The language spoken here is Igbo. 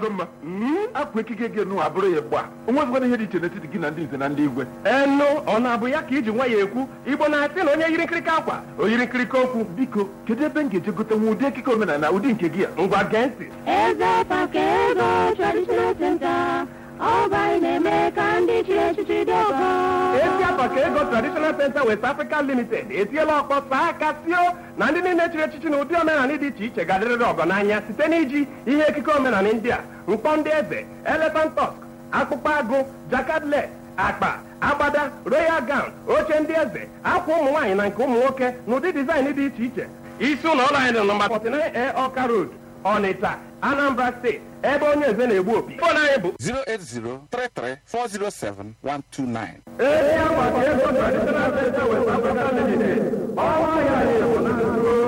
ọgọ mma apụ ekike gị nụ abụrụ ya gba onwezikwana ihe dị iche n'etiti gị na ndị nze na ndị igwe enu ọ na-abụ ya ka iji nwa ya ekwu igbo na-asị na onye yiri nkirika akwa o yiri nkirika okwu biko kedu ebe m ga-eje gote nwa ụdị ekike omenala ụdị nke gị a ngwa gee ntị Eze Pakego Traditional Center, Ọba na-eme ka ndị chiri echichi dị ọgọ. esi apa ka ego traditional center west africa limited etiela ọkpọ saa aka sio na ndị niile chịrị echichi na ụdị omenala dị iche iche ga-adịrịrị ọgọ n'anya site n'iji ihe ekike omenala ndị a mkpọ ndị eze elephant tusk akpụkpọ agụ jakadle akpa agbada royal gown oche ndị eze akwa ụmụ nwaanyị na nke ụmụ nwoke na ụdị dizaịn dị iche iche isi ụlọ ọrụ anyị dị nọmba 49 a ọka road ọnịcha anambra steeti ebe onye eze na-egbu opi fon anyị bụ 08033407129. ezi akwa ka ego traditional center west africa limited ọnwa ya na-egbu